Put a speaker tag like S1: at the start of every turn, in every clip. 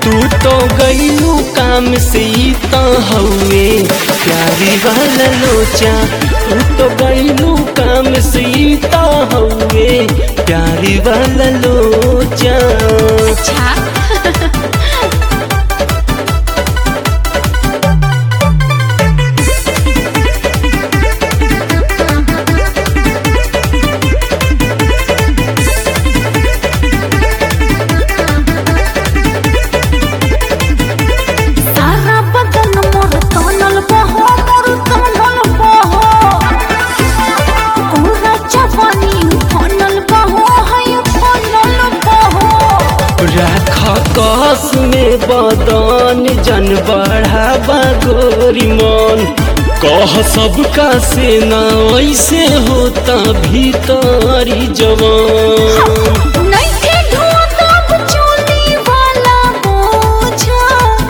S1: तू तो गईलू काम से ही तो हउए प्यारी वाला लोचा तू तो गईलू काम से ही तो हउए प्यारी वाला लोचा
S2: अच्छा सारा बदन मोर तनल बहो मोर तनल बहो पूरा जवानी फनल बहो है फनल बहो
S1: राख कस में बदन जन बढ़ावा गोरी मन कह सबका से ना ऐसे होता भीतरी जवान
S2: नहीं थे धुआं तब चोली वाला बोझा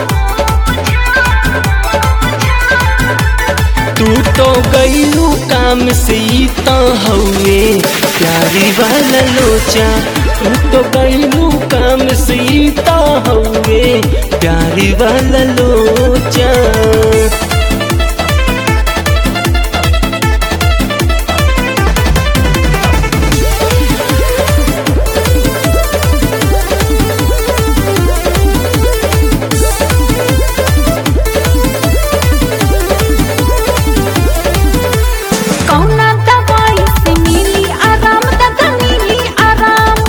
S1: तू तो गईलू काम से ही तो हउए प्यारी वाला लोचा तू तो गईलू काम से ही तो हउए प्यारी वाला लोचा
S2: कौना दवाई से मिली आराम दादा मिली आराम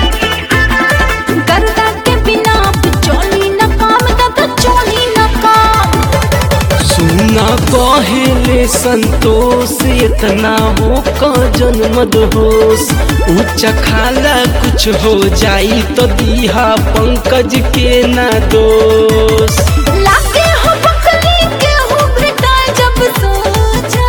S2: गर्दा के बिना अब चोली न काम दादा चोली न काम
S1: सुना कहेले संतोष इतना हो का जन्मद होश ऊंचा खाला कुछ हो जाई तो दीहा पंकज के ना दोष
S2: लागे हो बकली के हो बेटा जब सोचा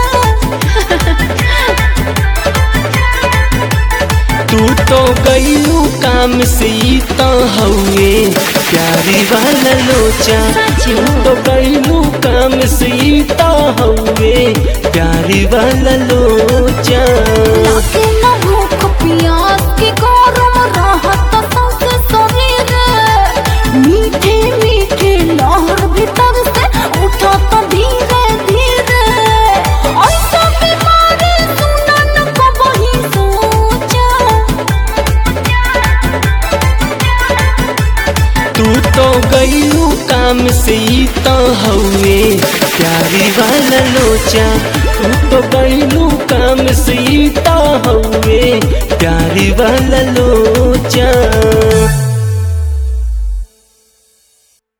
S1: तू तो गईलू काम से ही तो हउए प्यारी वाला लोचा तू तो गईलू काम से ही तो हउए प्यारी वाला लोचा
S2: लागे न भूख प्यास की गरम रहत सौसे शरीर मीठे मीठे लहर भीतर से उठत धीरे धीरे ऐसा बीमारी सुना न कबही सोचा
S1: तू तो गईलू काम से ही तो हउए प्यारी वाला लोचा तू तो गईलू काम से ही तो हउए प्यारी वाला लोचा